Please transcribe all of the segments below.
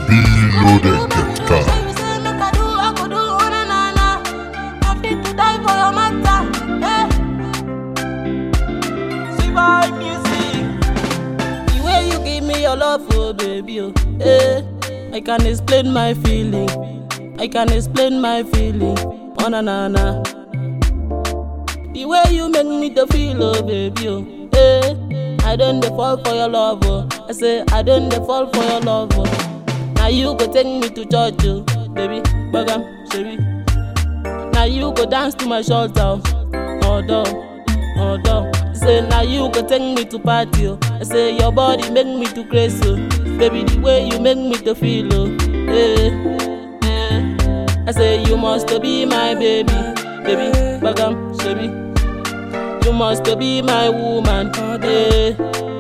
BeLoaded.com. The way you give me your love, oh baby, oh, eh. I can explain my feeling. I can explain my feeling. Oh na na na. The way you make me to feel, oh baby, oh, eh. I don't dey fall for your love, oh. I say I don't dey fall for your love, oh. Now you go take me to church, oh, baby, bagam, baby. Now you go dance to my shoulder, oh, oh, oh, Say now you go take me to party, oh. I say your body make me to crazy, oh. Baby, the way you make me to feel, oh, eh, eh. I say you must be my baby, baby, bagam, baby. You must be my woman, eh.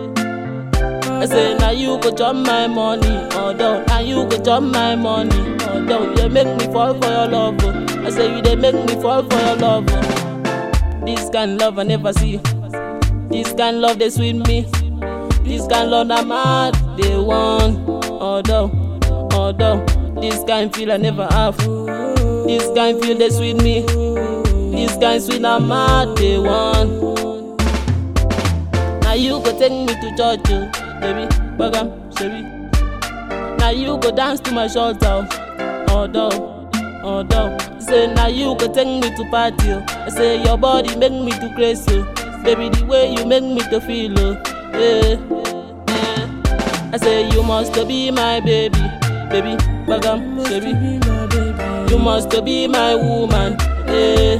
I say now you go chop my money, although now you go chop my money, although you make me fall for your love. oh. I say you they make me fall for your love. oh. This kind love I never see. This kind love they sweet me. This kind love I'm mad they want. Although, although this kind feel I never have. This kind feel they sweet me. This kind sweet I'm mad they want. Now you go take me to church, oh, baby, bagam, baby. Now you go dance to my shoulder, although, although. Say now you go take me to party, oh. I say your body make me to crazy, oh. baby. The way you make me to feel, oh, eh, eh. I say you must be my baby, baby, bagam, baby. You must be my woman, eh.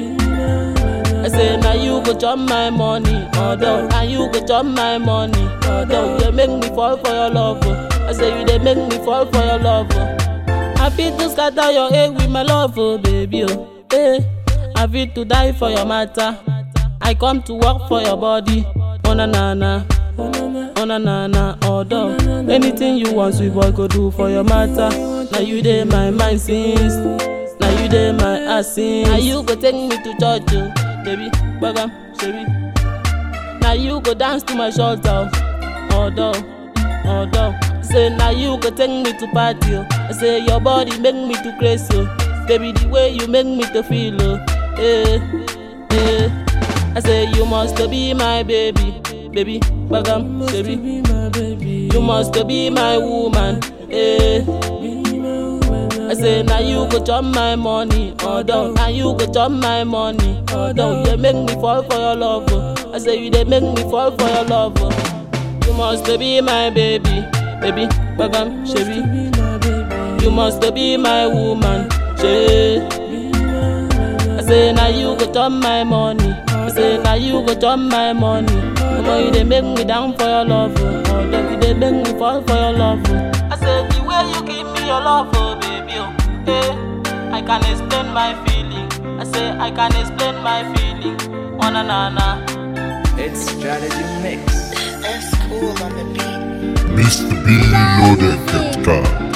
I say now you go chop my money, although now you go chop my money, although you make me fall for your love. oh. I say you they make me fall for your love. oh. I feel to scatter your egg with my love, oh baby, oh. Eh. I feel to die for your matter. I come to work for your body, oh na na na. Oh na na na, although anything you want, sweet boy, go do for your matter. Now you dey my mind since, now you dey my ass since. Now you go take me to church, oh, baby, bagam, baby. Now you go dance to my shoulder, although, although. Say now you go take me to party, oh. I say your body make me to crazy, oh. baby. The way you make me to feel, oh, eh, eh. I say you must be my baby, baby, bagam, baby. You must be my woman, eh. I say now you go chop my money, although now you go chop my money, although you make me fall for your love. oh. I say you they make me fall for your love. oh. You must be my baby, baby, bagam, baby. You must be my woman, she. I say now you go chop my money. I say now you go chop my money. Mama, you they make me down for your love. Oh. Although you they make me fall for your love. Oh. I say the way you give me your love, oh baby, oh. Eh, I can explain my feeling. I say I can explain my feeling. Oh na na na. It's strategy mix. That's cool on the beat. Mr. BeLoaded.com.